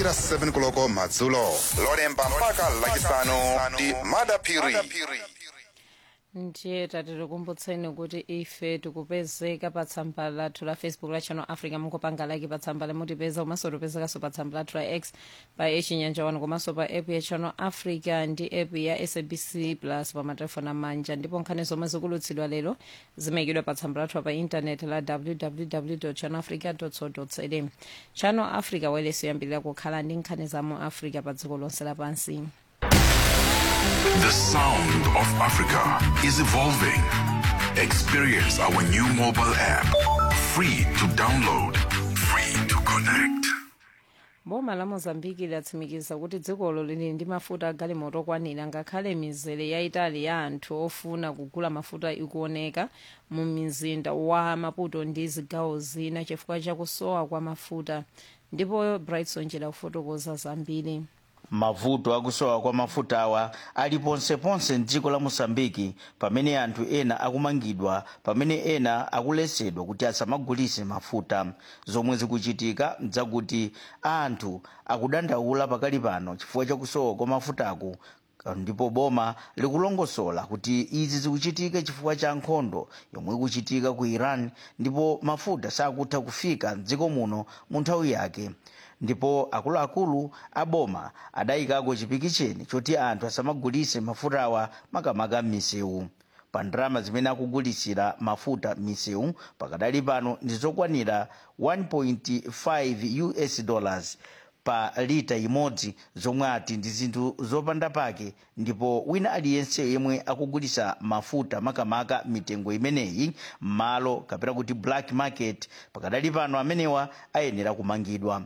kuyambira 7 koloko madzulo lolemba mpaka lachisanu ndi madapiri ndiye tatikumbutseni kuti ife tikupezeka pa tsamba lathu la facebook la channel africa mungopanga like pa tsamba limutipeza komanso tipezekanso pa tsamba lathu la x pa echinyanja wanu komanso pa app ya channel africa ndi app ya sabc plus pa matelefoni amanja ndipo nkhani zomwe zikulutsidwa lero zimayikidwa pa tsamba lathu pa intaneti la www channel africa co za channel africa wailesi yoyambirira kukhala ndi nkhani za mu africa pa dziko lonse lapansi The sound of Africa is evolving. Experience our new mobile app. Free to download, free to connect. boma la mozambiki latsimikiza kuti dzikolo lili ndi mafuta agalimoto okwanira ngakhale mizere yayitali ya anthu ofuna kugula mafuta ikuoneka mu mizinda wa maputo ndi zigawo zina chifukwa chakusowa kwa mafuta ndipo brightson njera kufotokoza zambiri mavuto akusowa kwa mafuta awa ali ponseponse mdziko la mosambiki pamene anthu ena akumangidwa pamene ena akuletsedwa kuti asamagulise mafuta zomwe zikuchitika mdzakuti anthu akudandaula pakali pano chifukwa chakusowa kwa mafutaku ndipo boma likulongosola kuti izi zikuchitika chifukwa cha nkhondo yomwe ikuchitika ku iran ndipo mafuta sakutha kufika mdziko muno mu nthawi yake ndipo akuluakulu a boma adayikako chipikicheni choti anthu asamagulise mafutawa makamaka m'misewu pa ndalama zimene akugulisira mafuta m'misewu pakadali pano ndi zokwanira 1.5 us dollars pa lita imodzi zomwe ati ndi zinthu zopanda pake ndipo wina aliyense yemwe akugulisa mafuta makamaka mitengo imeneyi m'malo kapena kuti black market pakadali pano amenewa ayenera kumangidwa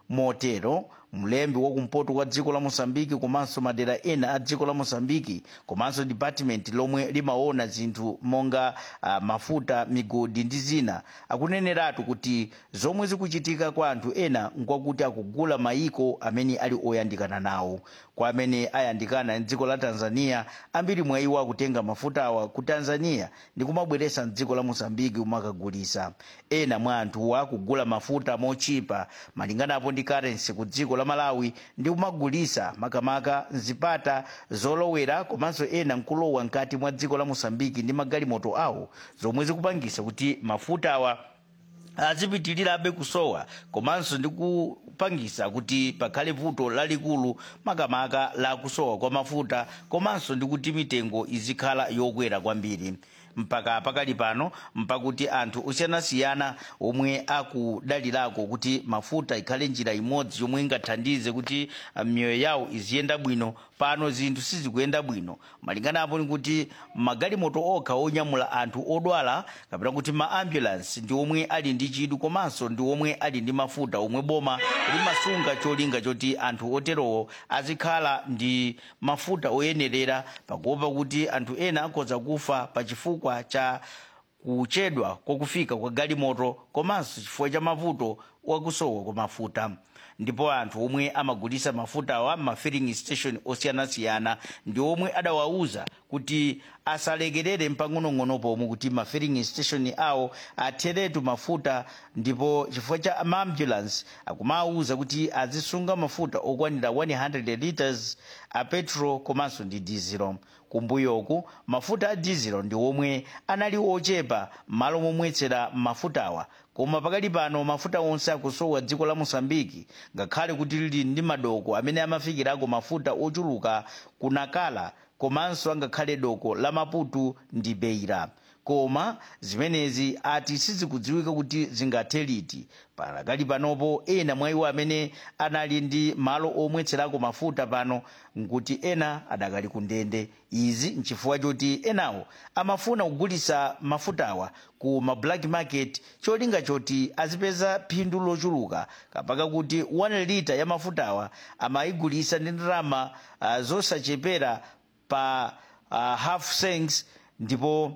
motero mlembi wakumpoto kwa dziko la mosambiki komanso madera ena a dziko la mosambiki komanso department lomwe limaona zinthu monga uh, mafuta migodi ndi zina akuneneratu kuti zomwe zikuchitika kwa anthu ena nkwakuti akugula mayiko amene ali oyandikana nawo kwa amene ayandikana ndi dziko la tanzania ambiri mwa iwo akutenga mafutawa ku tanzania ndi kumabweresa mdziko la mosambiki kumakagulisa ena mwa anthuwa akugula mafuta mochipa malinganapo ndi currency ku dziko la malawi ndi kumagulisa makamaka mzipata zolowera komanso ena nkulowa mkati mwa dziko la mosambiki ndi magalimoto awo zomwe zikupangisa kuti mafuta awa azipitirirabe kusowa komanso ndi kupangisa kuti pakhale vuto lalikulu makamaka la kusowa kwa mafuta komanso ndi kuti mitengo izikhala yokwera kwambiri mpaka pakali pano mpakuti anthu osiyanasiyana omwe akudalirako kuti mafuta ikhale njira imodzi yomwe ingathandize kuti miyoyo yawo iziyenda bwino pano zinthu sizikuyenda bwino malinganapo ni kuti magalimoto okha onyamula anthu odwala kapena kuti ma ambulance ndi omwe ali ndi chidwi komanso ndi omwe ali ndi mafuta omwe boma limasunga cholinga choti anthu oterowo azikhala ndi mafuta oyenerera pakuopa kuti anthu ena akhoza kufa pa chifukwa cha kuchedwa kwakufika kwa galimoto komanso chifukwa cha mavuto wakusowa kwa mafuta ndipo anthu omwe amagulisa mafuta awa m'mafilling station osiyanasiyana ndi omwe adawauza kuti asalekerere mpang'onong'ono pomwe kuti mafilling station awo atheretu mafuta ndipo chifukwa cha maambulance akumawuza kuti azisunga mafuta okwanira 100 liters a petrol komanso ndi diesel kumbuyoku mafuta a diesel ndi omwe anali ochepa m'malo momwetsera mafutawa koma pakali pano mafuta onse akusowa dziko la mosambiki ngakhale kuti lili ndi madoko amene amafikirako mafuta ochuluka kunakala komanso angakhale doko la maputu ndi beira koma zimenezi ati sizikudziwika kuti zingathe liti pakali panopo ena mwa iwo amene anali ndi malo omwetserako mafuta pano nkuti ena adakali ku ndende izi nchifukwa choti enawo amafuna kugulisa mafutawa ku ma black market cholinga choti azipeza phindu lochuluka kapaka kuti 1 lita ya mafutawa amayigulisa ndi ndalama uh, zosachepera pa uh, half cents ndipo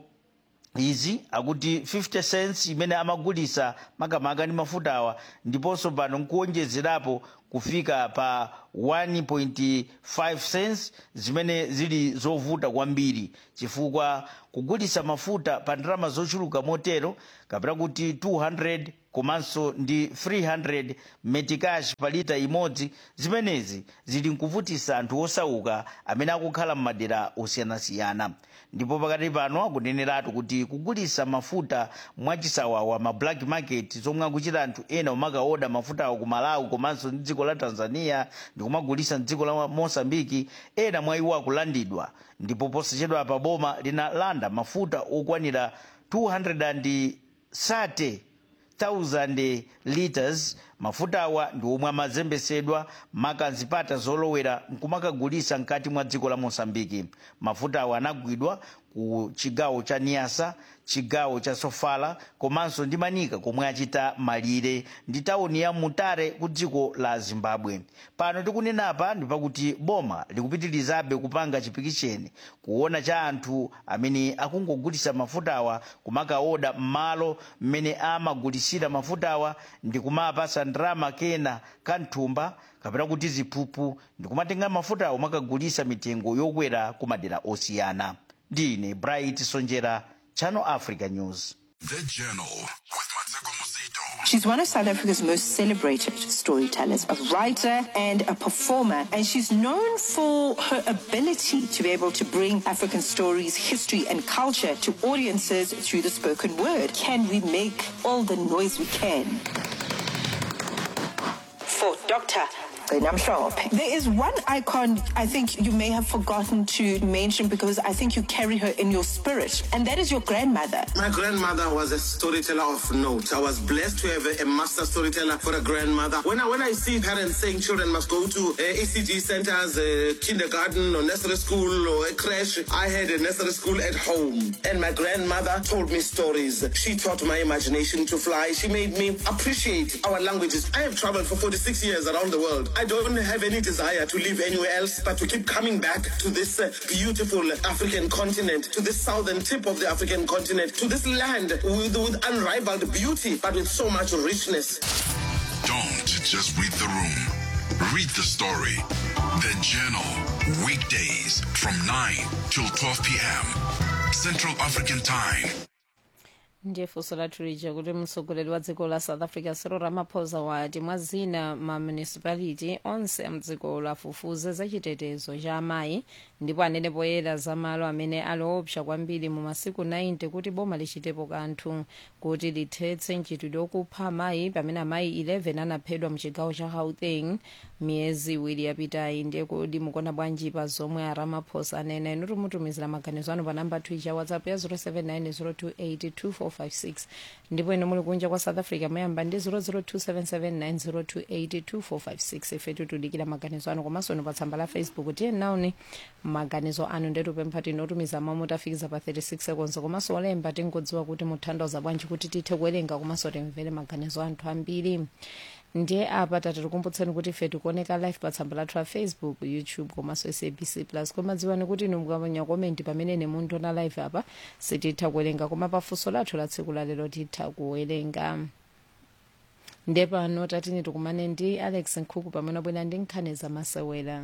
izi akuti 50 cents imene amagulisa makamaka ndi mafutawa ndiponso pano nkuwonjezerapo kufika pa 1.5 cents zimene zili zovuta kwambiri chifukwa kugulisa mafuta pa ndalama zochuluka motero kapena kuti 200 komanso ndi 300 metikash pa lita imodzi zimenezi zili nkuvutisa anthu osauka amene akukhala m'madera osiyanasiyana ndipo pakati pano akuneneratu kuti kugulisa mafuta mwachisawawa ma black market zomwe akuchita anthu ena omakaoda mafutawo ku malawi komanso ndi dziko la tanzania ndi kumagulisa mdziko la mosambiki ena mwa iwo akulandidwa ndipo posachedwa pa boma linalanda mafuta okwanira 230 1000 liters mafuta awa ndi omwe amazembesedwa makanzipata zolowera nkumakagulisa mkati mwa dziko la mosambiki mafuta awa anagwidwa ku chigawo cha niasa chigawo cha sofala komanso ndi manika komwe achita malire ndi tawuni ya mutare ku dziko la zimbabwe pano tikunenapa ndi pakuti boma likupitirizabe kupanga chipikisheni kuona cha anthu amene akungogulisa mafutawa kumakaoda m'malo mmene amagulisira mafutawa ndi kumapasa ndrama kena kanthumba kapena kuti ziphuphu ndi kumatenga mafutawo makagulisa mitengo yokwera ku madera osiyana ndine bright sonjera channel africa news The Journal with Mateko Mosito. She's one of South Africa's most celebrated storytellers, a writer and a performer, and she's known for her ability to be able to bring African stories, history, and culture to audiences through the spoken word. Can we make all the noise we can? For Dr. I'm sure. There is one icon I think you may have forgotten to mention because I think you carry her in your spirit, and that is your grandmother. My grandmother was a storyteller of note. I was blessed to have a, a master storyteller for a grandmother. When I when I see parents saying children must go to uh, ECG centers, uh, kindergarten or nursery school or a crash, I had a nursery school at home, and my grandmother told me stories. She taught my imagination to fly. She made me appreciate our languages. I have traveled for 46 years around the world. I don't have any desire to live anywhere else, but to keep coming back to this uh, beautiful African continent, to this southern tip of the African continent, to this land with, with unrivaled beauty, but with so much richness. Don't just read the room. Read the story. The Journal. Weekdays from 9 till 12 p.m. Central African Time. ndiye funso lathu lija kuti mtsogoleri wa dziko la south africa cyril ramaphosa wati mwa zina ma municipality onse amdziko lafufuze za chitetezo cha amayi ndipo anene poyera za malo amene ali opsa kwambiri mu masiku 90 kuti boma lichitepo kanthu kuti lithetse nchitidwe okupha amayi pamene amayi 11 anaphedwa mu chigawo cha gauteng miyezi iwiri yapitayi ndiye kodi mukona bwanji pa zomwe a ramaphosa anena inu timutumizira maganizo anu pa namba twicha whatsapp ya 0790282456 ndipo inu muli kunja kwa south africa mayamba ndi 0027790282456 ifetu tudikira maganizo anu komanso inu pa tsamba la facebook tiye naoni maganizo anu ndetupempha tinotumiza mawu mutafikiza pa 36 seconds komanso olemba tingodziwa kuti mutanthauza bwanji kuti tithe kuwerenga komanso timvere maganizo anthu ambiri ndiye apa tatikukumbutseni kuti ife tikuoneka live pa tsamba lathu la facebook youtube komanso sabc plus koma dziwani kuti inu mukaponya komenti pamene ne mundiona live apa sititha kuwerenga koma pafunso lathu la tsiku lalero titha kuwerenga ndiye pano tatini tikumane ndi alex nkhuku pamene abwera ndi nkhani zamasewera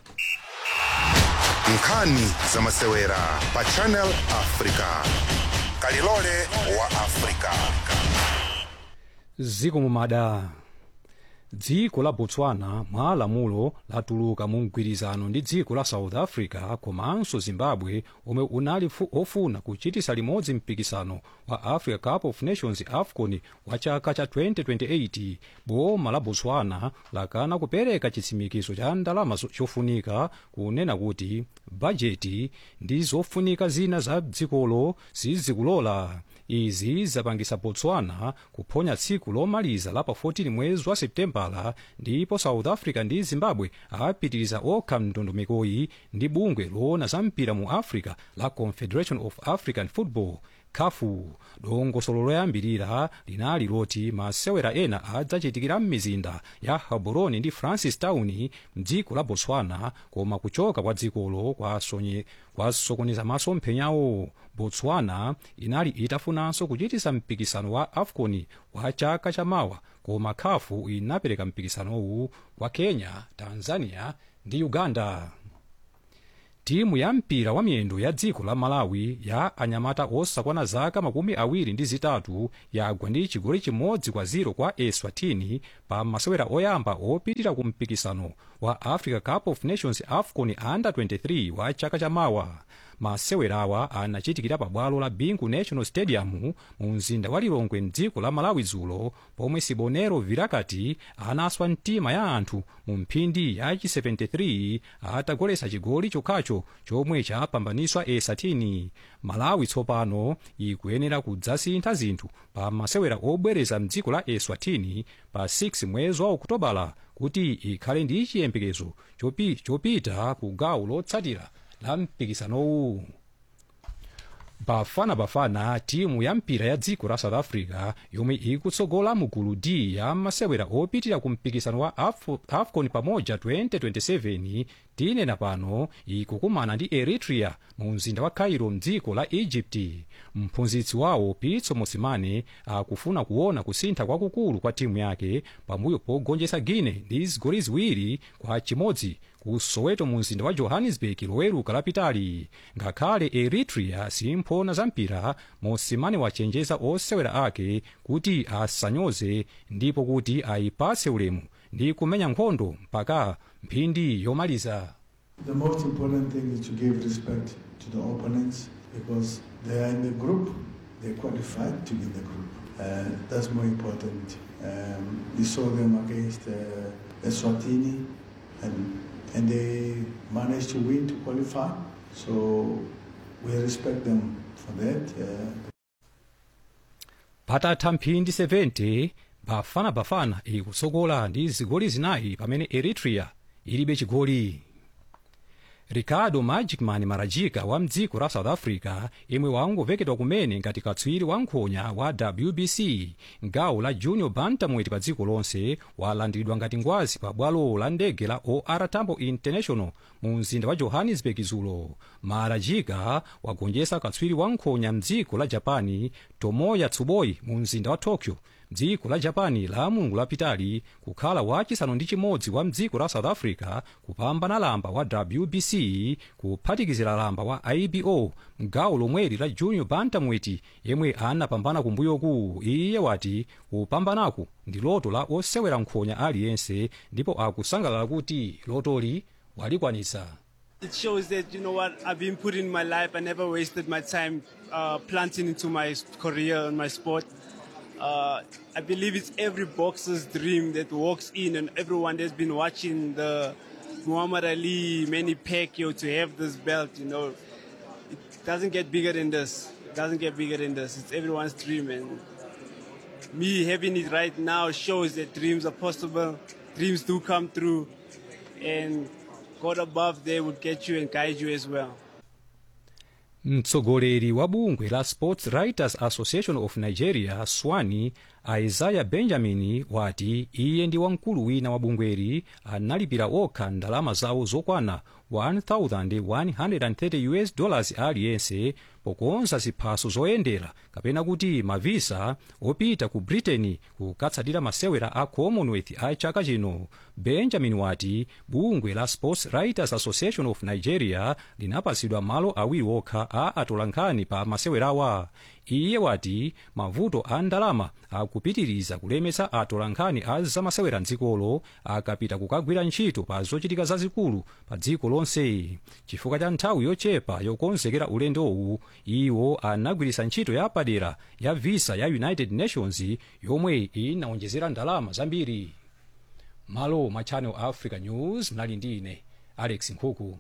nkhani zamasewera pa channel africa kalilole wa africa ziko mumada dziko la botswana mwa lamulo latuluka mu mgwirizano ndi dziko la south africa komanso zimbabwe omwe unali fu- ofuna kuchitisa limodzi mpikisano wa africa cup of nations afcon wa chaka cha 2028 boma la botswana lakana kupereka chitsimikizo cha ndalama zo- chofunika kunena kuti bajeti ndi zofunika zina za dzikolo sizikulola izi zapangisa botswana kuphonya tsiku lomaliza la pa 14 mwezi wa septembala ndipo south africa ndi zimbabwe apitiriza okha mndondomekoyi ndi bungwe loona za mpira mu africa la confederation of african football kafu dongosolo loyambirira linali loti masewera ena adzachitikira m'mizinda ya gaborone ndi francistown mdziko la botswana koma kuchoka kwa dzikolo kwasonye- kwasokoneza masomphenyawo botswana inali itafunanso kuchitisa mpikisano wa afcon wa chaka chamawa koma kafu inapereka mpikisanowu kwa kenya tanzania ndi uganda timu ya mpira wa miyendo ya dziko la malawi ya anyamata osakwana zaka makumi awiri ndi zitatu yagwa ndi chigoli chimodzi kwa 0 kwa eswatini pa masewera oyamba opitira ku mpikisano wa africa cup of nations afcon under 23 wa chaka chamawa masewerawa anachitikira pa bwalo la bingu national stadium mu mzinda wa lilongwe mdziko la malawi dzulo pomwe sibonero virakati anaswa mtima ya anthu mu mphindi ya chi 73 atagolesa chigoli chokhacho chomwe chapambaniswa esatini malawi tsopano ikuyenera kudzasintha zinthu pa masewera obwereza mdziko la eswatini pa 6 mwezi wa okutobala kuti ikhale ndi chiyembekezo chopi, chopita ku gawo lotsatira la mpikisanowu bafana bafana timu ya mpira ya dziko la south africa yomwe ikutsogola mu gulu d ya masewera opitira ku mpikisano wa Af- afcon pamoja 2027 tinena pano ikukumana ndi eritrea mu mzinda wa cairo mdziko la egypt mphunzitsi wawo pitso mosimane akufuna kuona kusintha kwakukulu kwa timu yake pambuyo pogonjetsa guine ndi zigoli ziwiri kwa chimodzi ku soweto mu mzinda wa johannesburg loweruka lapitali ngakhale eritrea simphona za mpira mosimane wachenjeza osewera ake kuti asanyoze ndipo kuti ayipatse ulemu ndi kumenya nkhondo mpaka mphindi yomaliza The most important thing is to give respect to the opponents because they are in the group, they qualified to be in the group. Uh, that's more important. Um, we saw them against uh, Eswatini and, and they managed to win to qualify. So we respect them for that. Uh, patatha mphindi 70 bafana bafana ikutsogola ndi zigoli zinayi pamene eritrea ilibe chigoli ricardo magicman marajika wa mdziko la south africa imwe wangovekedwa kumene ngati katswiri wankhonya wa wbc gawo la junior bantamweti pa dziko lonse walandiridwa ngati ngwazi pa bwalo la ndege la or tambo international mu mzinda wa johannesburg dzulo marajika wagonjetsa katswiri wankhonya mdziko la japani tomoya tsuboi mu mzinda wa tokyo dziko la japani la mulungu lapitali kukhala wachisanu ndi chimodzi wa mdziko la south africa kupambana lamba wa wbc kuphatikizira lamba wa ibo mgawo lomweli la junior bantamweti yemwe anapambana kumbuyoku iye wati kupambanaku ndi loto la osewera nkhonya aliyense ndipo akusangalala kuti lotoli walikwanitsa It shows that, you know what, I've been put in my life. I never wasted my time uh, planting into my s- career and my sport. Uh, I believe it's every boxer's dream that walks in and everyone that's been watching the Muhammad Ali, Manny Pacquiao to have this belt, you know. It doesn't get bigger than this. It doesn't get bigger than this. It's everyone's dream and me having it right now shows that dreams are possible. Dreams do come true and God above there would get you and guide you as well. mtsogoleri wa bungwe la sports writers association of nigeria swani isaiah benjamin wati iye ndi wamkulu wina wa bungweri analipira okha ndalama zawo zokwana 1130 us dollars aliyense pokonza ziphaso zoyendera kapena kuti mavisa opita ku britain kukatsatira masewera a commonwealth a chaka chino benjamin wati bungwe la sports writers association of nigeria linapatsidwa malo awiri okha a atolankhani pa masewerawa iye wati mavuto a ndalama akupitiriza kulemetsa atolankhani a zamasewera mdzikolo akapita kukagwira ntchito pa zochitika zazikulu pa dziko lonse chifukwa cha nthawi yochepa yokonzekera ulendowu iwo anagwiritsa ntchito ya padera ya visa ya united nations yomwe inawonjezera ndalama zambiri malo mwa channel africa news mnali ndi ine alex nkhuku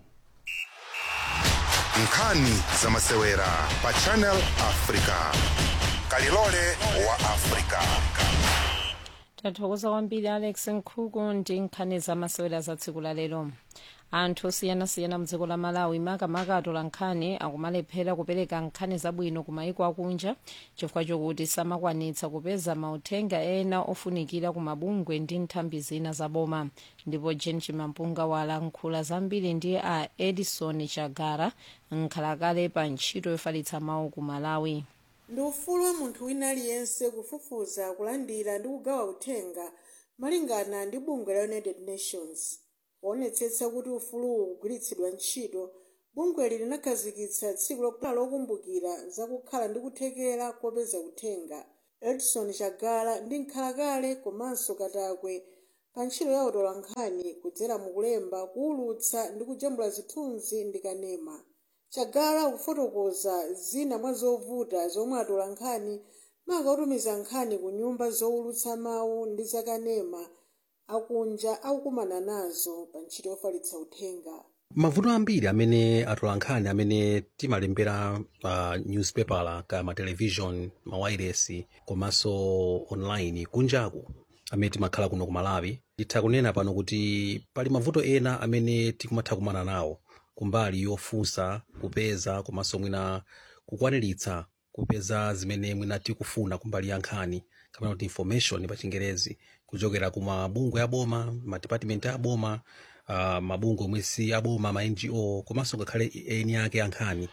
nkhani za masewera pa channel africa kalilole wa africa tathokoza kwambiri alex nkhuku ndi nkhani za masewera za tsiku la lero anthu osiyanasiyana mdziko la malawi makamaka atola nkhani akumalephera kupereka nkhani zabwino ku maiko akunja chifukwa chokuti samakwanitsa kupeza mauthenga ena ofunikira ku mabungwe ndi nthambi zina zaboma ndipo jen chimampunga walankhula zambiri ndi a edison chagara nkhalakale pa ntchito yofalitsa mawu ku malawi ndi ufulu wa munthu wina aliyense kufufuza kulandira ndi kugawa uthenga malingana ndi bungwe la united nations poonetsetsa kuti ufuluwu ukugwiritsidwa ntchito bungweli linakhazikitsa tsiku lokhala lokumbukira zakukhala ndi kuthekera kopeza uthenga edson chagala ndi nkhalakale komanso katakwe pa ntchito ya utolankhani kudzera mukulemba kuwulutsa ndi kujambula zithunzi ndi kanema chagala kufotokoza zina mwa zovuta zomwe atolankhani makautumiza nkhani ku nyumba zowulutsa mawu ndi zakanema akunja akukumana nazo pa ntchito yofalitsa uthenga mavuto ambiri amene atolankhani amene timalembera pa uh, newspaper ka matelevision mawayiresi komanso online kunjaku amene timakhala kuno ku malawi nditha kunena pano kuti pali mavuto ena amene tikumatha kumana nawo kumbali yofunsa kupeza komanso mwina kukwaniritsa kupeza zimene mwina tikufuna kumbali ya nkhani kapena kuti information pa chingerezi kuchokera ku mabungwe aboma madepartment aboma uh, mabungwe omwe si aboma ma ngo komanso ngakhale eni ake ankhani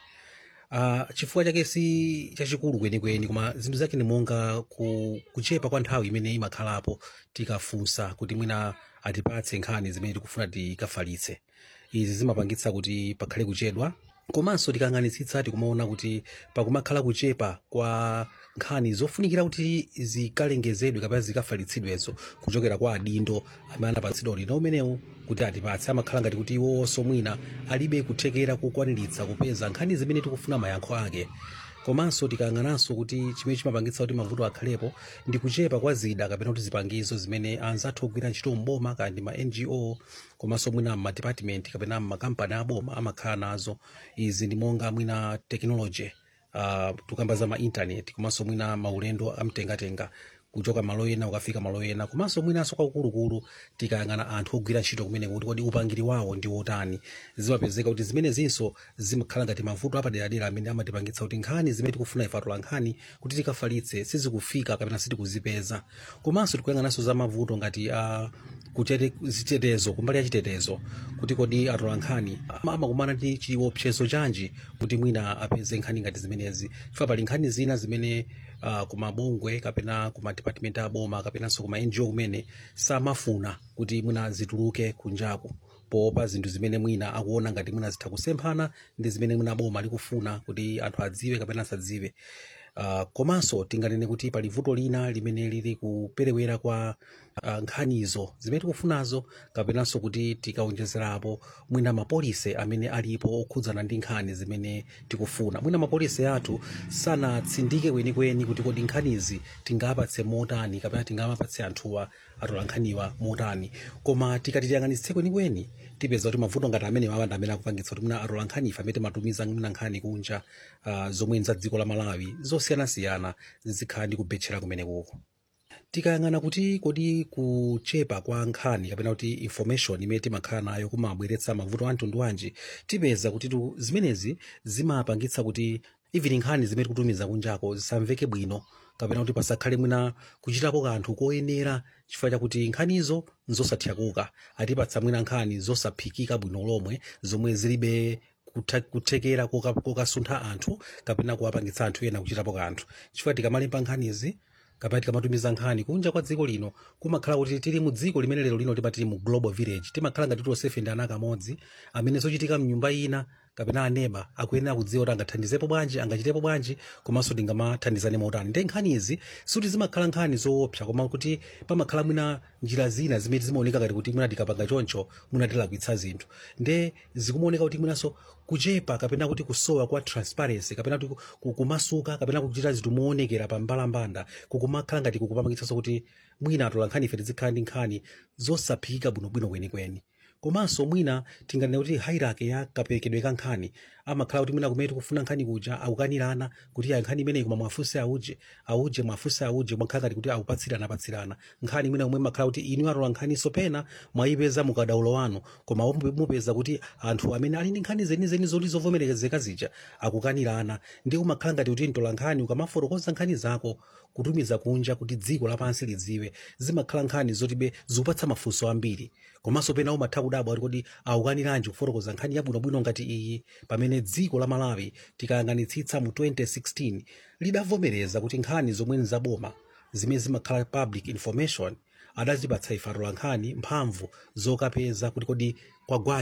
uh, chifukwa chake si chachikulu kwenikweni koma zinthu zake ni monga ku, kuchepa kwa nthawi imene imakhalapo tikafunsa kuti mwina atipatse nkhani zimene tikufuna tikafalitse izi zimapangitsa kuti pakhale kuchedwa komanso tikang'anitsitsa tikumaona kuti pakumakhala kuchepa kwa nkhani zofunikira kuti zikalengezedwe kapena zikafalitsidwezo kuchokera kwa adindo amene anapatsidwa ulendo umenewu kuti atipatse amakhala ngati kuti iwonso mwina alibe kuthekera kokwaniritsa kupeza nkhani zimene tikufuna mayankho ake komanso tikayang'ananso kuti chimene chimapangitsa kuti mavuto akhalepo ndi kuchepa kwa zida kapena kuti zipangizo zimene anzathu ogwira ntchito mboma kandi ma ngo komanso mwina mmadepartment kapena mmakampani aboma amakhala nazo izi ndi monga mwina technology uh, tukamba za ma internet komanso mwina maulendo amtengatenga kuchoka malo ena ukafika malo ena komanso mwinanso kwakulukulu tikayang'ana anthu ogwira ntchito kumene kuti kodi upangiri wawo ndi wotani zimapezeka kuti zimene zinso zimakhala ngati mavuto apaderadera amene amatipangitsa kuti nkhani zimene tikufuna ife atola nkhani kuti tikafalitse sizikufika kapena sitikuzipeza komanso tikuyang'ananso za mavuto ngati uh, kuchete zitetezo kumbali ya chitetezo kuti kodi atola nkhani amakumana ndi chiopsezo chanji kuti mwina apeze nkhani ngati zimenezi chifukwa pali nkhani zina zimene uh, kumabungwe kapena kuma department aboma kapenanso kuma ngo kumene samafuna kuti mwina zituluke kunjaku poopa zinthu zimene mwina akuona ngati mwina zitha kusemphana ndi zimene mwina boma likufuna kuti anthu adziwe kapena asadziwe uh, komanso tinganene kuti pali vuto lina limene lili kuperewera kwa uh, nkhanizo zimene tikufunazo kapenanso kuti tikaonjezerapo mwina mapolisi amene alipo okhudzana ndi nkhani zimene tikufuna mwina mapolisi athu sanatsindike kwenikweni kuti kodi nkhanizi tingapatse motani kapena tingapatse anthuwa atola nkhaniwa motani koma tikati tiyang'anitse kwenikweni tipeza kuti mavuto ngati amene mawanda amene akupangitsa kuti mwina atola nkhani ife amene timatumiza mwina nkhani kunja uh, zomwe za dziko la malawi zosiyanasiyana zizikhala ndi kubetchera kumenekuko tikayang'ana kuti kodi kuchepa kwa nkhani kapena kuti information imene timakhala nayo kumabweretsa mavuto a mtundu wanji tipeza kuti tu zimenezi zimapangitsa kuti even nkhani zimene tikutumiza kunjako zisamveke bwino kapena kuti pasakhale mwina kuchitapo kanthu koyenera chifukwa chakuti nkhanizo nzosathyakuka atipatsa mwina nkhani zosaphikika bwino lomwe zomwe zilibe kutha- kuthekera koka- kokasuntha anthu kapena kuwapangitsa anthu ena kuchitapo kanthu chifukwa tikamalemba nkhanizi kapena tikamatumiza nkhani kunja kwa dziko lino kumakhala kuti tili mu dziko limene lero lino timati tili mu global village timakhala ngati tonsefe ndi ana kamodzi amene zochitika mnyumba ina kapena aneba akuyenera kudziwa kuti angathandizepo bwanji angachitepo bwanji komanso tingamathandizane motani ndi nkhani izi suti zimakhala nkhani zoopsa koma kuti pamakhala mwina njira zina zimene zimaoneka ngati kuti mwina tikapanga choncho mwina tilakwitsa zinthu nde zikumaoneka kuti mwinanso kuchepa kapena kuti kusowa kwa transparency kapena kuti ku- kumasuka kapena kuchita zinthu moonekera pa mbalambanda kukumakhala ngati kukupangitsanso kuti mwina atola nkhani ife tizikhala ndi nkhani zosaphikika bwinobwino kwenikweni komanso mwina tinganene kuti hierarchy ya kaperekedwe ka nkhani amakhala kuti mwina kumene tikufuna nkhani kuja akukanirana kuti ya nkhani imeneyi koma mwafunse auje auje mwafunse auje mwakhala ngati kuti akupatsirana apatsirana nkhani mwina kumwe makhala kuti inu atola nkhaniso pena mwayipeza mukadaulo wanu koma mupe- mupeza kuti anthu amene ali ndi nkhani zenizeni zoti zovomerezeka zija akukanirana ndi umakhala ngati kuti mtola nkhani ukamafotokoza nkhani zako kutumiza kunja kuti dziko lapansi lidziwe zimakhala nkhani zotibe zikupatsa mafunso ambiri komanso pena umatha kudabwa kuti kodi awukaniranji kufotokoza nkhani yabwinobwino ngati iyi pamene dziko la malawi tikayang'anitsitsa mu 2016 lidavomereza kuti nkhani zomwe nzaboma zimene zimakhala public information adazipatsa ife atola nkhani mphamvu zokapeza kuti kodi kwagwanji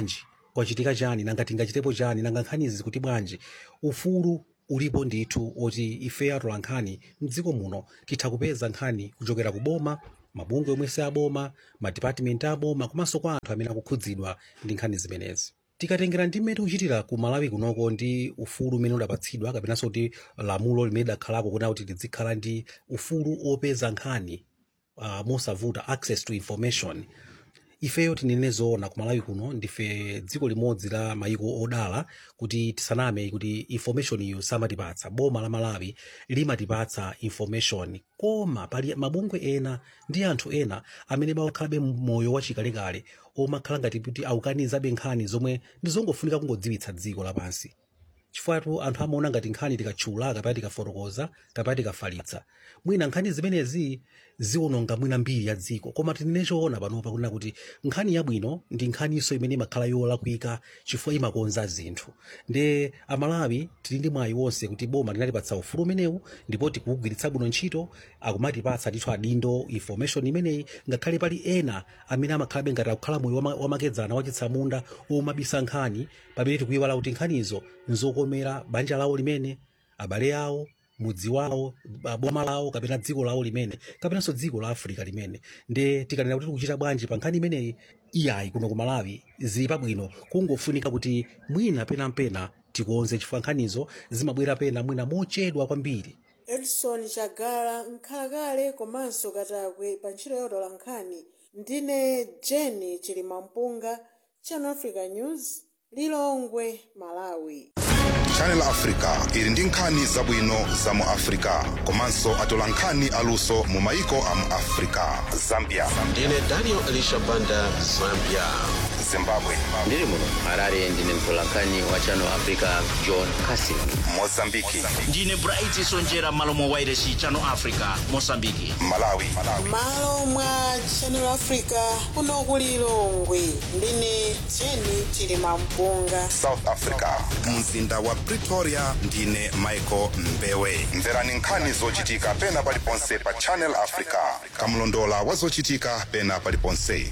kwachitika chani nanga tingachitepo chani nanga nkhanizi kuti bwanji ufulu ulipo ndithu oti ife atola nkhani mdziko muno titha kupeza nkhani kuchokera ku boma mabungwe omwe si aboma madipatimenti aboma komanso kwa anthu amene akukhudzidwa ndi nkhani zimenezi tikatengera ndi mmene tikuchitira ku malawi kunoko ndi ufulu umene udapatsidwa kapenanso kuti lamulo limene lidakhalako kuna kuti tizikhala ndi ufulu opeza nkhani uh, mosavuta access to information ifeyo tinene zoona ku malawi kuno ndife dziko limodzi la mayiko odala kuti tisaname kuti information iyo samatipatsa boma la malawi limatipatsa information koma pali mabungwe ena ndi anthu ena amene bawakhalabe moyo wachikalekale omakhala ngati kuti awukanizabe nkhani zomwe ndizongofunika kungodziwitsa dziko lapansi chifukwa anthu amaona ngati nkhani tikatchula kapena tikafotokoza kapena tikafalitsa mwina nkhani zimenezi ziwononga mwina mbiri ya dziko koma tinene choona panopa kunena kuti nkhani yabwino ndi nkhaniso imene imakhala yolakwika chifukwa imakonza zinthu nde amalawi tili ndi mwayi wonse kuti boma linatipatsa ufulu umenewu ndipo tikuwugwiritsa bwino ntchito akumatipatsa ndithu adindo information imeneyi ngakhale pali ena amene amakhalabe ngati akukhala moyo wama- wamakedzana wachitsamunda omabisa nkhani pamene tikuyiwala kuti nkhanizo nzokomera banja lawo limene abale awo mudzi wawo ba- boma lawo kapena dziko lawo limene kapenanso dziko la africa limene nde tikanena kuti tikuchita bwanji pa nkhani imeneyi iyayi kuno ku malawi zili pabwino kungofunika kuti mwina penampena tikonze chifukwa nkhanizo zimabwera pena mwina mochedwa kwambiri edson chagala nkhalakale komanso katakwe pa ntchito yotola nkhani ndine jeni chilimampunga channel africa news lilongwe malawi channel africa ili ndi nkhani zabwino za mu africa komanso atola nkhani aluso mu maiko a mu africa zambia ndine daniel elisha banda zambia zimbabwe ndiri muno harare ndine mtolankhani wa channel africa john casin mozambiki ndine bright sonjera malo mwa wairesi channel africa mosambiki malawi malo mwa channel africa kuno ku lilongwe ndine jeni chilimampunga south africa mzinda wa pretoria ndine michael mbewe mverani nkhani zochitika pena paliponse pa channel africa kamlondola wa zochitika pena paliponse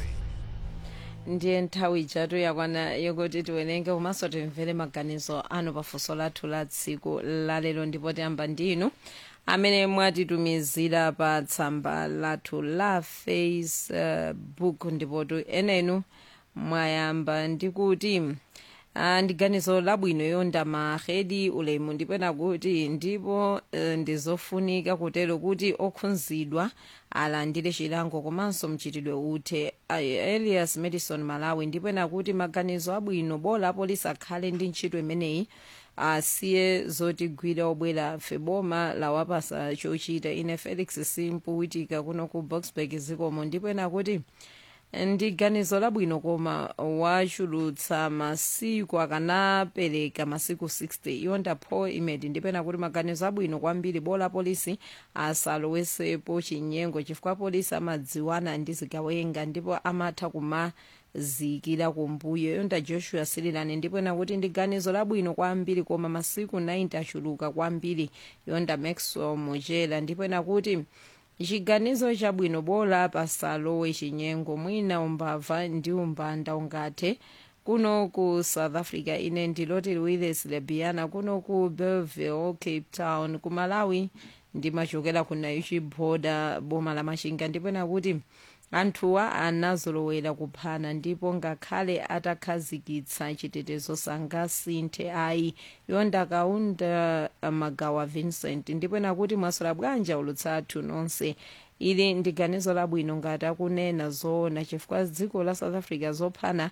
ndiye nthawi ijatu yakwana yokuti tiwerenge komanso timvere maganizo anu pafunso lathu la tsiku lalero ndipo tiyamba ndinu amene mwatitumizira pa tsamba lathu la facebook ndipo tu enenu mwayamba ndikuti Ah, ndi ganizo labwino yonda mahedi ulemu ndipena kuti ndipo eh, ndizofunika kutero kuti okhudzidwa alandire chilango komanso mchitidwe uthe Ah, elias madison malawi ndipena kuti maganizo abwino bola apolisi akhale ndi ntchito imeneyi asiye zotigwira obwera feboma lawapasa chochita ine felix simpu witika kuno ku boxburg zikomo ndipena kuti ndi ganizo labwino koma wachulutsa masiku akanapereka masiku 60 yonda paul imed ndipena kuti maganizo abwino kwambiri bola polisi asalowesepo chinyengo chifukwa polisi amadziwana ndi zigawenga ndipo amatha kumazikira kumbuyo yonda joshua sirilani ndipena kuti ndi ganizo labwino kwambiri koma masiku 90 achuluka kwambiri yonda maxwell mochela ndipena kuti chiganizo chabwino bola pasalowe chinyengo mwina umbava ndi umbanda ungathe kuno ku south africa ine ndiloti willis lebiana kuno ku bellville cape town ku malawi ndimachokera ku naichi boda boma la machinga ndipena kuti anthuwa anazolowera kuphana ndipo ngakhale atakhazikitsa chitetezo sangasinthe ayi yonda kaunda magawa vincent ndipena kuti mwasola bwanji ulutsathu nonse ili ndi ganizo labwino ngati akunena zoona chifukwa dziko la south africa zophana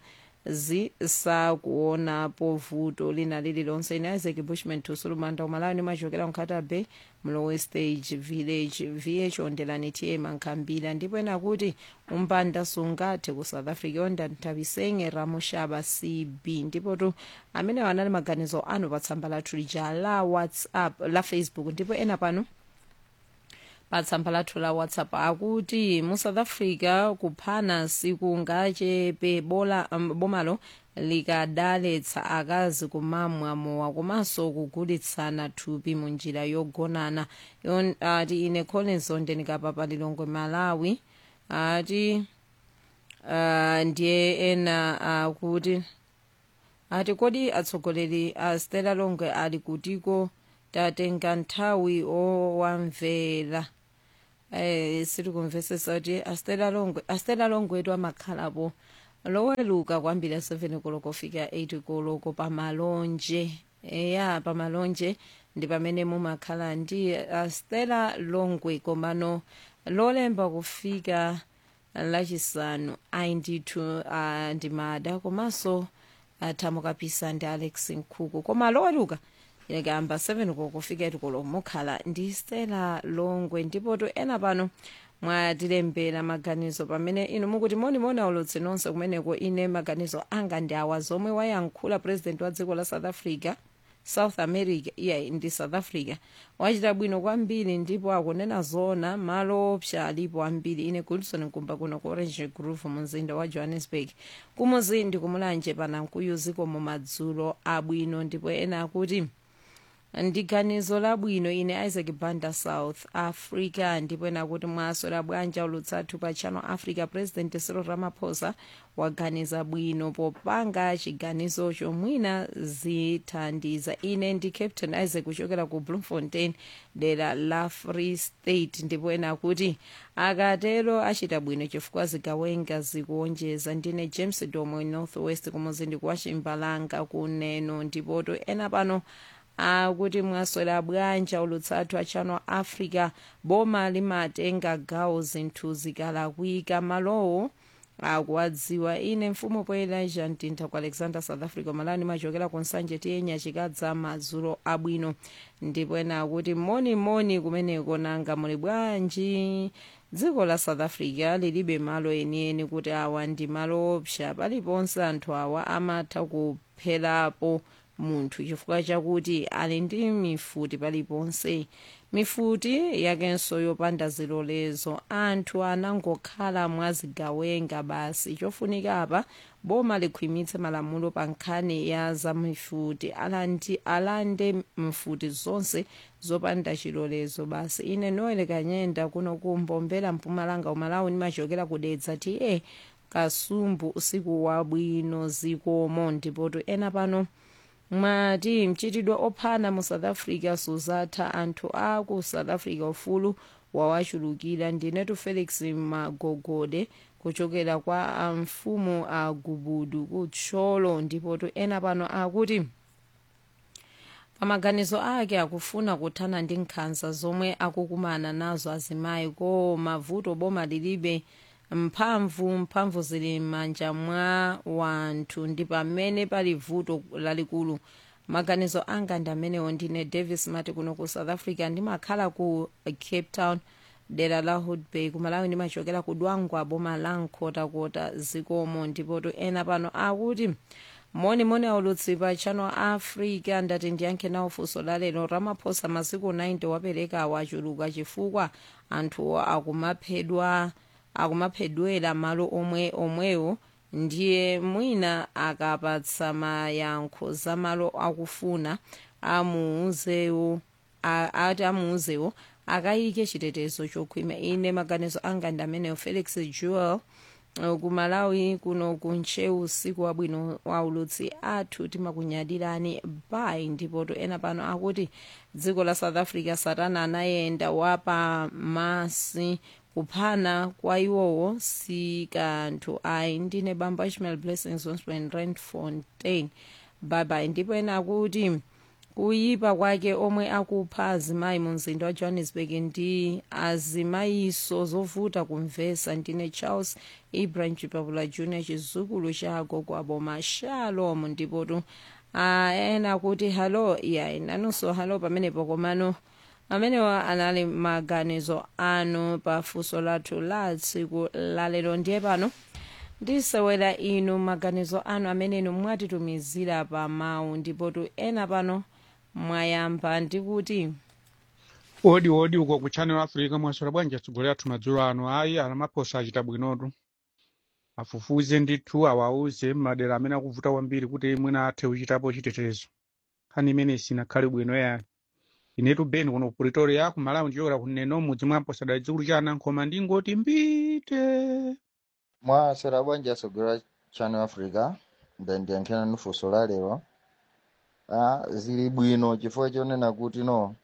zisakuonapo vuto lina lililonse ine isaac bushman tusulumanda umalawi nimachokera mkhata bay mlowe stage village vh ondelani tm ankhambira ndipo ena kuti umpanda sungathe ku south africa yonda nthawisenge ramushaba cb ndipo tu amene anali maganizo anu pa tsamba lathu lija la whatsapp la facebook ndipo ena pano pa tsamba lathu la whatsapp akuti mu south africa kuphana sikungachepe bola um, bomalo likadaletsa akazi kumamwa mowa komanso kugulitsana thupi mu njira yogonana Yon- ati ine collins ondenikapa lilongwe malawi ati uh, ndiye ena akuti ati kodi atsogoleri a stella longwe ali kutiko tatenga nthawi owamvera eh sitikumvesesa kuti astela longwe astela longwetu amakhalapo loweluka kwambiri 7 koloko fika 8 koloko pamalonje eya pamalonje ndi pamene mumakhala ndi astela longwe komano lolemba kufika lachisanu ayi ndithu uh, ndimada komanso athamukapisa ndi alex nkhuku koma loweluka yakamba 7 kokufika itikolo mukhala ndi stela longwe ndipoto ena pano mwatilembera maganizo pamene inu mukuti monimoni aulutsi nonse kumeneko ine maganizo anga ndi awa zomwe wayankhula president wa dziko la south africa south america iya ndi south africa wachita bwino kwambiri ndipo akunena zona malo opsa alipo ambiri ine goodson nkumba kuno ku orange groove mumzinda wa johannesburg kumuzi ndi kumulanje panankuyu zikomo madzulo abwino ndipo ena akuti ndi ganizo labwino ine isaac banda south africa ndipo ena kuti mwaswera bwanji ulutsathu pa channel africa president cyril ramaphosa waganiza bwino popanga chiganizo chomwina zithandiza ine ndi captain isaac kuchokera ku bloemfontein dera la free state ndipo ena kuti akatero achita bwino chifukwa zigawenga zikuonjeza ndine james domo north west kumuzindi kwa chimbalanga kuneno ndipoto ena pano akuti mwaswera bwanji ulutsathu a channel africa boma limatenga gawo zinthu zikalakwika malowo akuwadziwa ine mfumu poelija mtintha ku alexander south africa malani machokera ku nsanje tiyenya chikadza madzulo abwino ndipo ena akuti monimoni kumeneko nanga muli bwanji dziko la south africa lilibe malo enieni kuti awa ndi malo opsa paliponse anthu awa amatha kupherapo munthu chifukwa chakuti ali ndi mifuti paliponse mifuti yakenso yopanda zilolezo anthu anangokhala mwazigawenga basi chofunika apa boma likhwimitse malamulo pa nkhani ya za mifuti alandi alande mfuti zonse zopanda chilolezo basi ine noel kanyenda kuno kumbombera mpumalanga umalawi nimachokera kudedza ta kasumbu usiku wabwino zikomo ndipoto ena pano mwati mchitidwe ophana mu south africa suzatha anthu a ku south africa ufulu wawachulukira ndinetu felix magogode kuchokera kwa mfumu a gubudu kutcholo ndipotu ena pano akuti pamaganizo ake akufuna kuthana ndi nkhanza zomwe akukumana nazo azimayi koma vuto boma lilibe mphamvu mphamvu zili m'manja mwa wanthu ndi pamene pali vuto lalikulu maganizo anga ndi amenewo ndine davis mati kuno ku south africa ndimakhala ku cape town dera la hoodbay kumalawi ndimachokera ku dwangwa boma la nkhotakota zikomo ndipoto ena pano akuti monimoni aulutsi pa channel africa ndati ndiyankhe nawo funso lalero ramaphosa masiku 90 wapereka wachuluka chifukwa anthuwo akumaphedwa akumaphedwera malo omwe omwewo ndiye mwina akapatsa mayankho za malo akufuna amuuzewo ati amuuzewo akayike chitetezo chokhwima ine maganizo anga ndi ameneyo felix jewel kumalawi kuno kunchewu usiku wabwino waulutsi athu timakunyadirani bai ndipoto ena pano akuti dziko la south africa satana anayenda wapamasi kuphana kwa iwowo si kanthu ayi ndine bamba ishmael blessings wonspen randfontein babai ndipo ena akuti kuyipa kwake omwe akupha azimayi mu mzinda wa johannesburg ndi azimayiso zovuta kumvesa ndine charles ibrahim chipapula junior chizukulu cha agogo aboma shalom ndipotu ena akuti halo ya nanunso halo pamenepo komano amenewa anali maganizo anu pa funso lathu la tsiku lalero ndiye pano ndisewera inu maganizo anu amene inu mwatitumizira pa mawu ndipotu ena pano mwayamba ndikuti odi odi uko ku channel africa mwaswera bwanji atsogolera athu madzulo ano ayi alamaphosa achita bwinotu afufuze ndithu awauze madera amene akuvuta kwambiri kuti mwina athe kuchitapo chitetezo nkhani imene sinakhale bwino yayo inetu beni kuno ku pretoria ku malawi ndichokera kuneno mudzi mwa mposadali dzikulu cha anankhoma ndingoti mbite mwaswera bwanji atsogolera channel africa ndandiyankhira nufunso la lero ah, zili bwino chifukwa chonena kuti no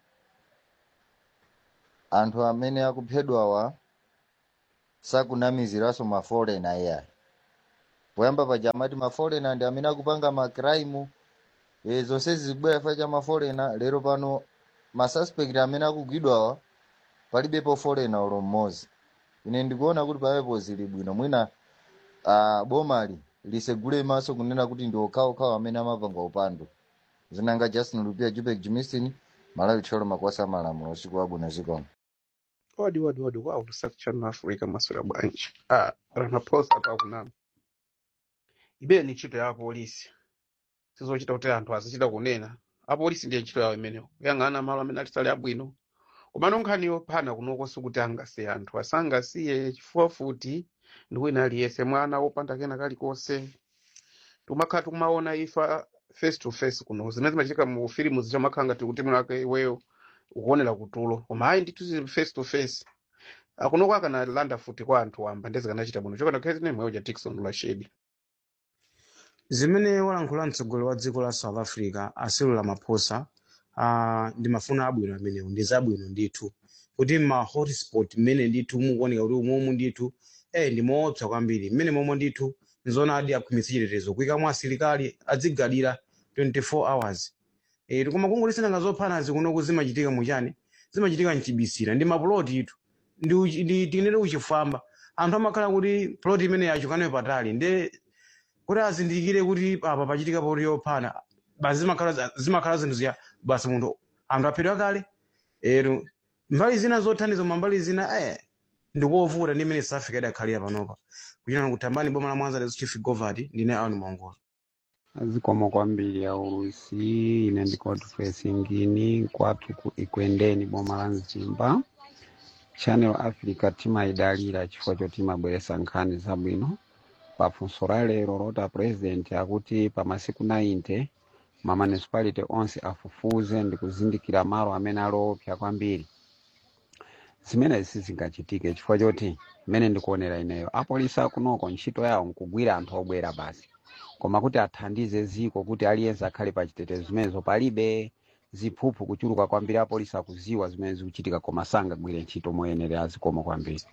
anthu amene akuphedwawa sakunamiziranso maforena iyayi poyamba paja amati maforena ndi amene akupanga makraimu e, zonse zikubwera chifukwa cha maforena lero pano masuspect amene akugwidwawa palibepo forena ulo mmodzi ine ndikuona kuti pamenepo zili bwino mwina uh, bomali lisegule maso kunena kuti ndi okhaokhawo amene amapanga upandu zinanga justin lupia jupek jimistin malawi tcholo makwasa malamulo usiku wabwino zikomo odi odi odi wow lusakutchano africa maswera bwanji ah, ramaphosa akakunama ibeyo ni ntchito ya apolisi sizochita kuti anthu azichita kunena apolisi ndiye ntchito yawo imeneyo kuyang'ana malo amene alisali abwino komano nkhaniyo phana kunoko sikuti angasiye anthu asangasiye chifukwa futi ndi wina aliyense mwana wopanda kena kalikonse timakhala tikumaona ifa face to face kuno zimene zimachitika mu filimu zichamakhala ngati kuti mwake iweyo ukuonera kutulo koma ayi ndithu zili face to face akunoko akanalanda futi kwa anthu wamba ndizikanachita bwino chokana khazi nemweyo ja tikson lashedi zimene walankhula mtsogoleri wa dziko la south africa cyril ramaphosa uh, ndi mafuno abwino amenewo ndi zabwino ndithu kuti ma hotspot mmene ndithu mukuoneka kuti umomu ndithu eh ndi moopsa kwambiri mmene momwe ndithu nzona adi akhwimitsa chitetezo kuyikamo asilikali adzigalira 24 hours eh koma kungolisana zophanazi kunoku zimachitika muchani zimachitika mchibisira ndi mapuloti itu ndi uchi- ndi tinene uchifwamba anthu amakhala kuti ploti imene yachukanayo patali ndi kuti azindikire kuti apa pachitika poti yophana basi zimakhala zimakhala zinthu ziya basi munthu anthu aphedwa kale ero mbali zina zothandiza ma mbali zina eh ndikovuta ndi imene south africa idakhalira panopa kuchina kutambani boma la mwanza lezo chief govati ndine aoni mongola zikomo kwambiri aulusi ine ndikoti fesingini kwathu ku ikwendeni boma la mzimba channel africa timayidalira chifukwa choti imabweresa nkhani zabwino pafunso la lero lota president akuti pa masiku 90 ma municipality onse afufuze ndi kuzindikira malo amene aloopsa kwambiri zimene sizingachitike chifukwa choti mmene ndikuonera ineyo apolisi akunoko ntchito yawo nkugwira anthu obwera basi koma kuti athandize ziko kuti aliyense akhale pa chitetezo zimenezo palibe ziphuphu kuchuluka kwambiri apolisi akuziwa zimene zikuchitika koma sangagwire ntchito moyenera zikomo kwambiri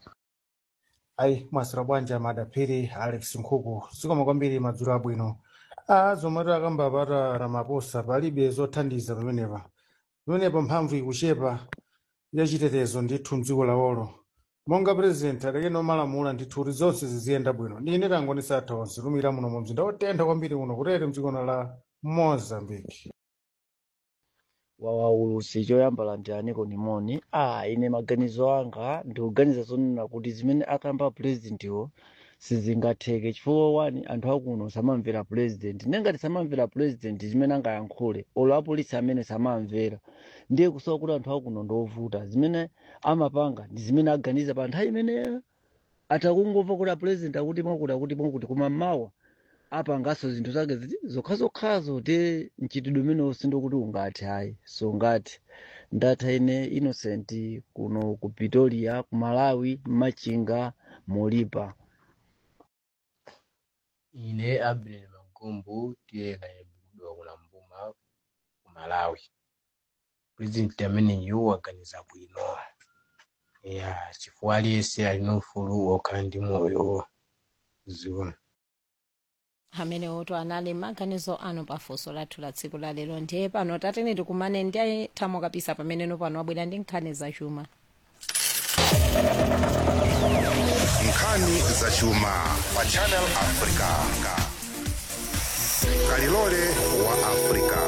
ayi mwasira bwanji amadaphiri alex nkhuku zikomo kwambiri madzulo abwino a zomwe akambapata ramaposa palibe zothandiza pamenepa pamenepa mphamvu ikuchepa yachitetezo ndithu mdziko lawolo monga president alekene omalamula ndithu kuti zonse ziziyenda bwino ndine tangonisa atha onse tumira muno mu mzinda otentha kwambiri kuno kutere mdzikono la mozambique wawaulusi choyamba landiraniko nimoni ah ine maganizo anga ndikuganiza zonena kuti zimene akamba purezidentiwo sizingatheke chifukwa wani anthu akuno samamvera president nengati samamvera president zimene angayankhule olo apolisi amene samamvera ndiye kusowa kuti anthu akuno ndovuta zimene amapanga ndi zimene aganiza pa nthawi imeneyo atakungomva kuti apresident akuti mwakuti akuti mwakuti koma mmawa apanganso zinthu zake ziti zokhazokhazo ti mchitidwe umenewo sindokuti ungathe ayi so ngati ndatha ine innocent kuno ku pretoria ku malawi machinga molipa ine abner magumbu tiyeka yabudwa kuna mbuma ku malawi president ameneyu waganiza bwino ya chifukwa aliyense alina ufulu wokhala ndi moyo ziwa amene oto anali maganizo anu pafunso lathu la tsiku la lero ndiye pano tatene tikumane ndi athamo kapisa pameneno pano abwera ndi nkhani zachuma nkhani zachuma pa channel africa kalilole wa africa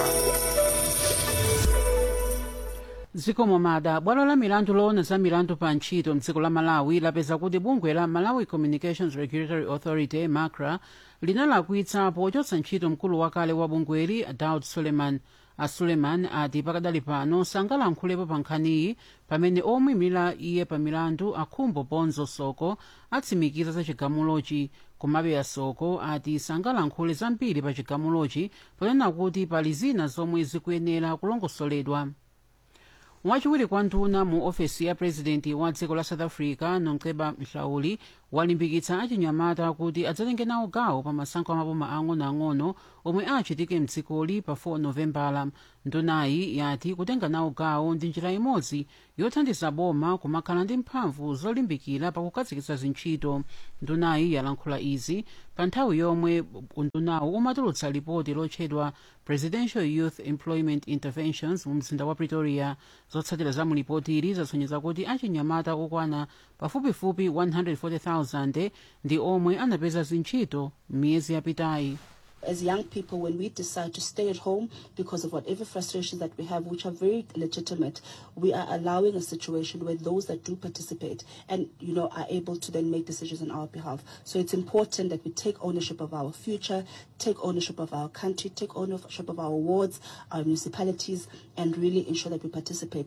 zikomo mada bwalo la milandu loona za milandu pa ntchito mdziko la malawi lapeza kuti bungwe la malawi communications regulatory authority macra linalakwitsa pochotsa ntchito mkulu wakale wa bungweli daud suleiman a suleiman ati pakadali pano sangalankhulepo pa nkhaniyi pamene omuyimira iye pa milandu akhumbo ponzo soko atsimikiza za chigamulochi komabe asoko ati sangalankhule zambiri pa chigamulochi ponena kuti pali zina zomwe zikuyenera kulongosoledwa wachiwiri kwa nduna mu ofesi ya purezidenti wa dziko la south africa nomceba mhlauli walimbikitsa achinyamata kuti adzatenge nawo gawo pa masankho amaboma ang'onoang'ono omwe achitike mdzikoli pa 4 novembala ndunayi yati kutenga nawo gawo ndi njira imodzi yothandiza boma kumakhala ndi mphamvu zolimbikira pakukhazikitsa zintchito ndunayi yalankhula izi pa nthawi yomwe undunawo umatulutsa lipoti lotchedwa presidential youth employment interventions mu mzinda wa pretoria zotsatira za mulipotili zasonyeza kuti achinyamata okwana pafupifupi 140,000 ndi omwe anapeza zintchito m'miyezi yapitayi as young people, when we decide to stay at home because of whatever frustrations that we have, which are very legitimate, we are allowing a situation where those that do participate and you know are able to then make decisions on our behalf. So it's important that we take ownership of our future, take ownership of our country, take ownership of our wards, our municipalities, and really ensure that we participate.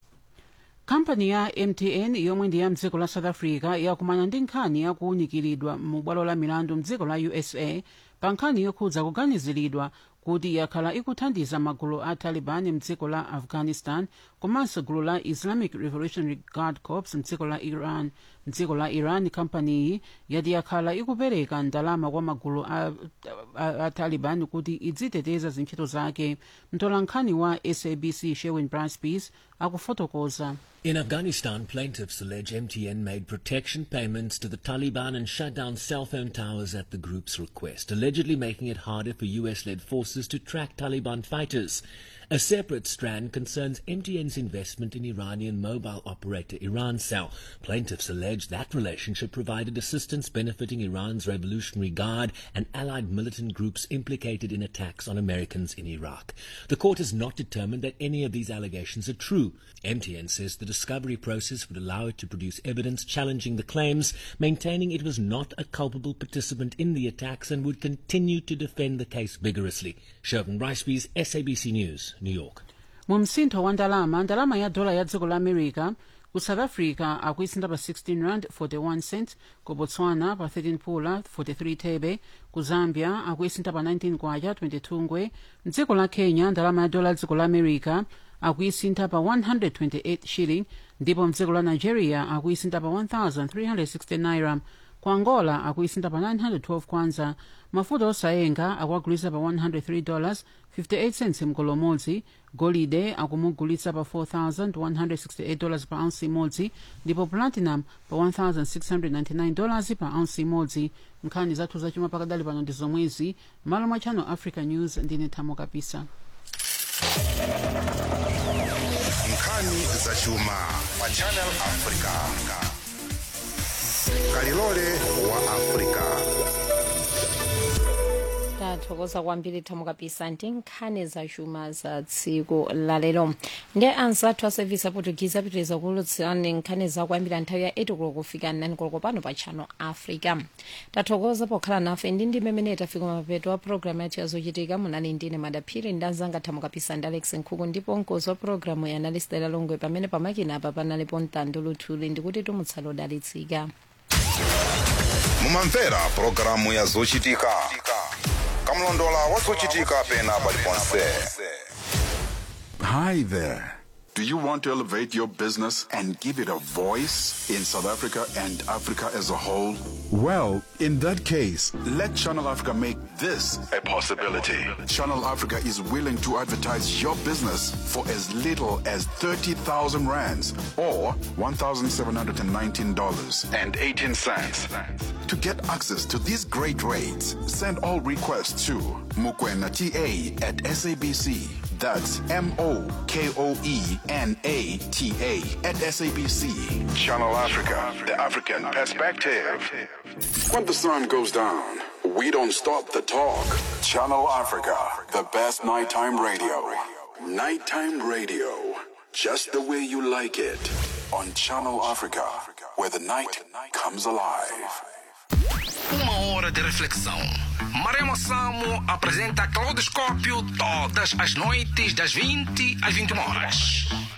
kampani ya mtn yomwe ndi ya mdziko la south africa yakumana ndi nkhani yakuwunikiridwa mu bwalo la milandu mdziko la usa pa nkhani yokhudza kuganiziridwa kuti yakhala ikuthandiza magulu a taliban mdziko la afghanistan komanso gulu la islamic revolutionary guard corps mdziko la iran mdziko la iran kampaniyi yati yakhala ikupereka ndalama kwa magulu a, a, a taliban kuti idziteteza zintchito zake mtolankhani wa sabc sherwin braspeace akufotokoza In Afghanistan, plaintiffs allege MTN made protection payments to the Taliban and shut down cell phone towers at the group's request, allegedly making it harder for US led forces to track Taliban fighters. A separate strand concerns MTN's investment in Iranian mobile operator Irancell. Plaintiffs allege that relationship provided assistance benefiting Iran's Revolutionary Guard and allied militant groups implicated in attacks on Americans in Iraq. The court has not determined that any of these allegations are true. MTN says the discovery process would allow it to produce evidence challenging the claims, maintaining it was not a culpable participant in the attacks and would continue to defend the case vigorously. Shervin Ricebees, SABC News, New York. mu msintho wa ndalama ndalama ya dola ya dziko la america ku south africa akuisintha pa 16 rand 41 cent ku botswana pa 13 pula 43 thebe ku zambia akuisintha pa 19 kwacha 22 ngwe mdziko la kenya ndalama ya dola ya dziko la america akuisintha pa 128 shilling ndipo mdziko la nigeria akuisintha pa 1360 naira ku angola akuisintha pa 912 kwanza mafuta osayenga akuagulitsa pa 103 dollars 58 cents mgolo umodzi golide akumugulitsa pa 4168 dollars pa ounce imodzi ndipo platinum pa 1699 dollars pa ounce imodzi nkhani zathu zachuma pakadali pano ndi zomwezi malo mwa channel africa news ndine thamo kapisa nkhani zachuma pa channel africa kalilole wa africa tathokoza kwambiri thamo kapisa ndi nkhani zachuma za tsiku lalero ndi anzathu a service aportuguese apitiriza kulutsirani nkhani zakwambira nthawi ya 8 koloko kufika 9 koloko pano pa channel africa tathokoza pokhala nafe ndi ndi mmene tafika mapeto a programu yathu yazochitika munali ndine madaphiri ndi anzanga thamo kapisa ndi alex nkhuku ndipo mkozi wa programu ya analistela longwe pamene pamakina apa panalipo mtando luthuli ndikuti tumutsala odalitsika mumamvera pulogalamu ya zochitika kamlondola wa zochitika pena paliponse Hi there. Do you want to elevate your business and give it a voice in South Africa and Africa as a whole? Well, in that case, let Channel Africa make this a possibility. Channel Africa is willing to advertise your business for as little as 30,000 rands or $1,719.18. To get access to these great rates, send all requests to Mukwena TA at SABC. That's M O K O E N A T A at SABC. Channel Africa, the African perspective. When the sun goes down, we don't stop the talk. Channel Africa, the best nighttime radio. Nighttime radio, just the way you like it. On Channel Africa, where the night comes alive. Uma hora de reflexão. Maremo Samo apresenta Claudoscópio todas as noites das 20 às 21 horas.